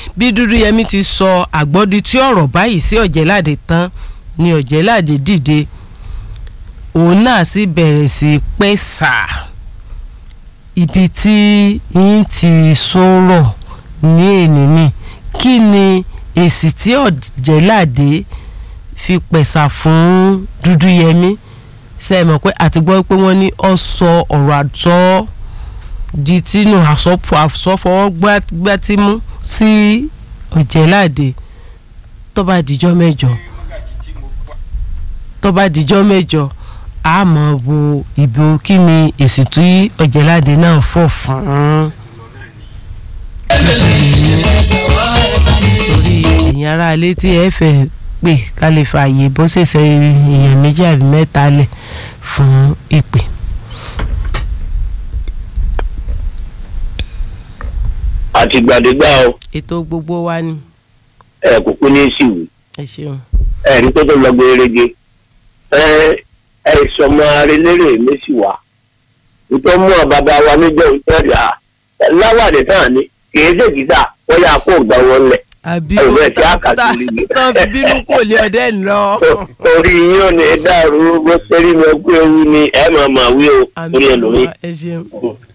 bí Dúdúyẹmí ti sọ àgbọ́dí tí ọ̀rọ̀ báyìí sí Ọ̀jẹ̀ládé tán ni Ọ̀jẹ̀ládé dìde òun náà sì bẹ̀rẹ̀ sí pẹ́sà ibi tí yín ti sọ̀rọ̀ ní ènìní kí ni èsì tí Ọ̀jẹ̀ládé fi pẹ̀sà fún Dúdúyẹmí ṣe é mọ̀ pé àti gbọ́ pé wọ́n ní ọ sọ ọ̀rọ̀ àtọ́ di tínú àsọfọwọ́ gbátímú sí Ọ̀jẹ̀ládé tó bá dijọ́ mẹ́jọ tó bá dijọ́ mẹ́jọ a mọ̀ wo ìbò kí ni èsì tí Ọ̀jẹ̀ládé náà fọ̀ fún. torí èyàn ara ilé tí ẹ fẹ́ pè ká lè fààyè bó ṣèṣe èèyàn méjì àbí mẹ́ta lẹ̀ fún ìpè. àtìgbàdégbà o ètò gbogbo wa ni ẹ kò pín ní ìsìwì ẹ ṣeun. ẹ ní tó tó lọ gbèrègè ẹ ẹ sọmọ arẹlẹrẹ méjì wá nítorí mú ọ bàbá wa níjọ ìtọ́jú à láwàdì tán ni kì í ṣèkìtà wọ́n yà kó gbà wọn lẹ̀ àbí Ẹ̀rọ ó ẹ̀ tí a kà tán sí i. tán fi bínú kò lé ọdẹ lọ. orí yín ò ní dàrú bó ṣe rí mi ọgbẹ́ ewu ni ẹ máa máa wí o àmì orí ẹlòmíì. ẹ ṣeun.